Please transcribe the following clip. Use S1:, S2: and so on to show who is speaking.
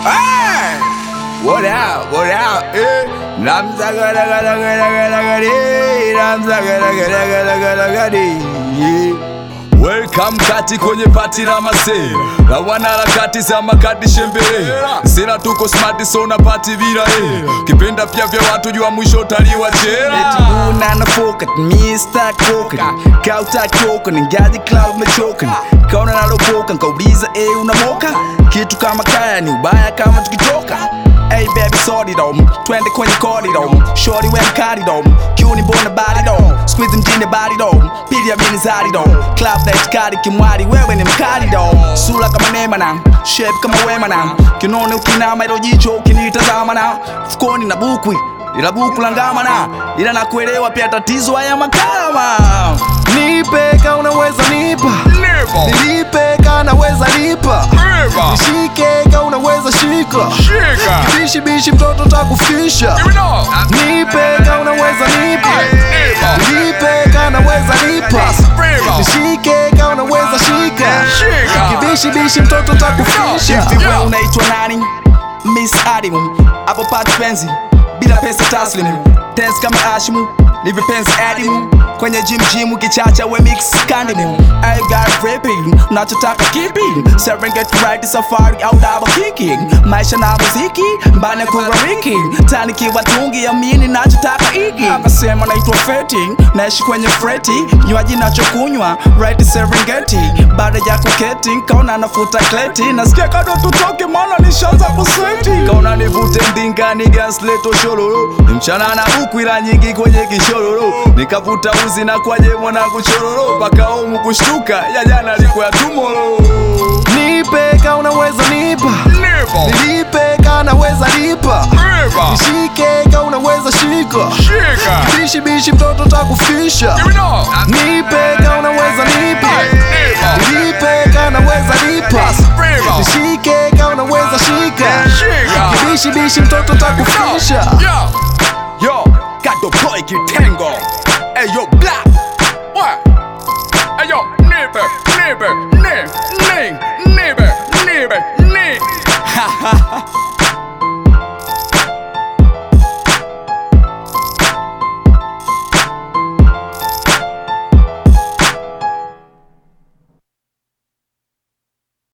S1: Hey! What out? What out? Eh? Namza gada gada gada gada gada Namza gada gada gada gada gada Yeah.
S2: Welcome kati kwenye pati la masee la wanaharakati za makati shembele sera tuko smart so na pati bila eh kipenda pia vya watu jua mwisho utaliwa jela
S1: Eti una nafoka, Mr. Koka Kauta koka, ningaji cloud mechoka Kaona nalopoka, nkauliza eh unamoka Kitu kama kaya ni ubaya kama tukitoka Hey baby sorry dom, twende kwenye kodi dom Shorty we mkali dom, kiuni bona body dom Squeeze mjini body dom, pili ya mini zari dom Club na itikadi kimwari, wewe ni mkali dom Sula kama nema na, shape kama wema na Kinone ukinama ilo jicho ukinitazama na Fukoni na bukwi ila buku la ngamana ila nakuelewa pia tatizo haya makarama
S3: Nipe ka unaweza nipa,
S2: Never,
S3: nilipe ka naweza lipa,
S2: never,
S3: nishike ka unaweza shika,
S2: shika,
S3: bishi bishi mtoto takufisha.
S2: you know,
S3: Nipe ka unaweza nipa,
S2: never,
S3: nilipe ka naweza lipa,
S2: never,
S3: nishike ka unaweza shika,
S2: shika,
S3: kibishi bishi mtoto takufisha.
S1: hivi wewe unaitwa nani miss adimu hapo pati penzi bila pesa taslimu tense kama ashimu ni vipenzi adimu kwenye jim jim kichacha we mix kandimu I got rapping nachotaka kipi Serengeti ride safari au double kicking maisha na muziki mbane kurawiki tani kiwa tungi amini nachotaka iki akasema naitwa feti naishi kwenye freti nywaji nachokunywa right Serengeti baada ya kuketi kaona nafuta kleti nasikia kado tutoke maana nishaanza kusweti kaona nivute mdingani gasleto shololo mchana na buku ila nyingi kwenye kishororo nikavuta uzi na kwaje mwanangu chororo mpaka omu kushtuka ya jana alikuwa tumoro
S3: Nipe ka unaweza nipa,
S2: never,
S3: nilipe ka naweza lipa,
S2: never,
S3: nishike ka unaweza shika,
S2: shika,
S3: bishi bishi mtoto takufisha.
S2: you know,
S3: Nipe ka unaweza nipa,
S2: never,
S3: nilipe ka naweza lipa,
S2: never,
S3: nishike ka unaweza shika,
S2: shika,
S3: bishi bishi mtoto takufisha.
S2: yo,
S1: yo got the boy kitengo hey yo black
S2: what? Hey yo, neighbor, neighbor, neighbor, neighbor, neighbor, neighbor, neighbor.